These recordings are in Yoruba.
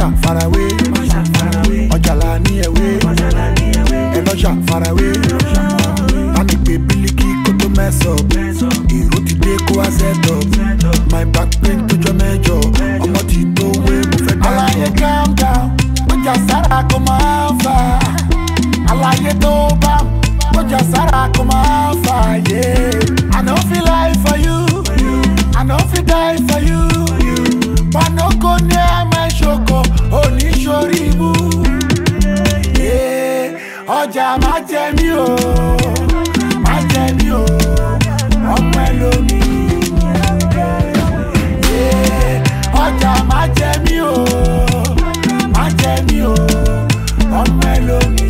ẹlọ́ṣà farawé ọjàlá ní ẹ̀wé ẹlọ́ṣà farawé bámi pé bílíkì kó tó mẹ́sọ̀ èrò ti dé kó wá sẹ́tọ̀ my back pain tó jọ mẹ́jọ ọmọ ti tó wé mo fẹ́ dá. aláyé calm down ọjà sára kò máa ń fà aláyé tó bá ọjà sára kò máa ń fà yé. I no fit lie for you, I no fit die for you. Panoko ní ẹ̀mẹ́ ṣoko, oníṣorí ibú. Yeah, Ọjà má jẹ mí o, má jẹ mí o, ọmọ ẹlòmí. Yeah, Ọjà má jẹ mí o, má jẹ mí o, ọmọ ẹlòmí.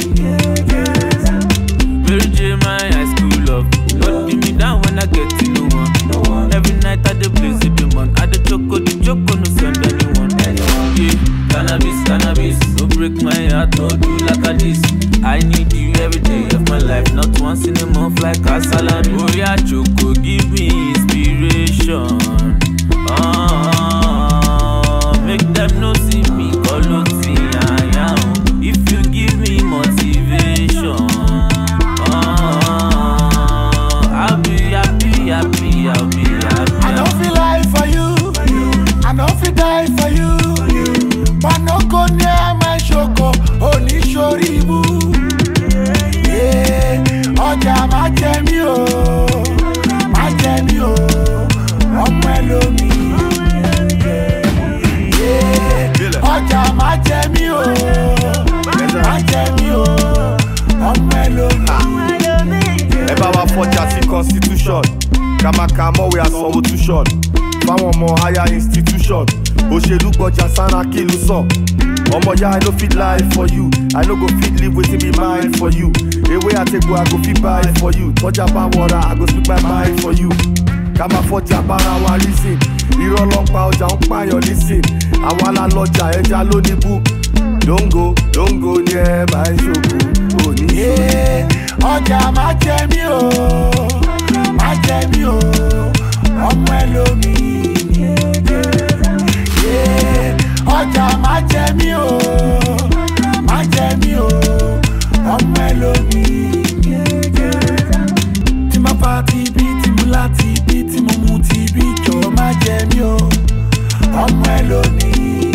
Mary J, my high school love. Don't beat me down when I get to no one. Every night I dey blaze it, man. I dey choco, the choco, no send anyone. Yeah, cannabis, cannabis. Don't break my heart, no do like a this. I need you every day of my life, not once in a month like a salad. Oh yeah, choco, give me inspiration. Ah, make them no see me, call I am. If you give me motivation. Ah, I'll be happy, happy, I'll be happy. I no fit lie for you, I no fit die for you. Panoko ní ẹ̀mẹ́ ṣoko, oníṣorí ibú. Yeah, Ọjà má jẹ mí o, má jẹ mí o, ọmọ ẹlòmí. Yeah, Ọjà má jẹ mí o, má jẹ mí o, ọmọ ẹlòmí. ẹ bá wa fọjà sí constitution kàmàkà mọ̀wé àsanwó tuition fáwọn ọmọ higher institution òṣèlú gbọjà sanra-kí ló sọ ọmọ ya i no fit lie for you i no go fit live wetin be mine for you ewé àtẹ̀gbò i go fit buy for you tọ́jà bá wọra i go speak my mind for you ká máa fọjà bára wa reason irọ́ ló ń pa ọjà ń pààyàn nísìn àwa la lọjà ẹja ló ní bú dóńgó dóńgó ní ẹ bá ń ṣòkò òní. Yeah, ọjà má jẹ mí o má jẹ mí o ọmọ ẹlòmí. Yeah, ọjà má jẹ mí o má jẹ mí o ọmọ ẹlòmí. tí mo pa ti bí tí mo láti bí tí mo mu ti bí jọ má jẹ mí o ọmọ ẹlòmí.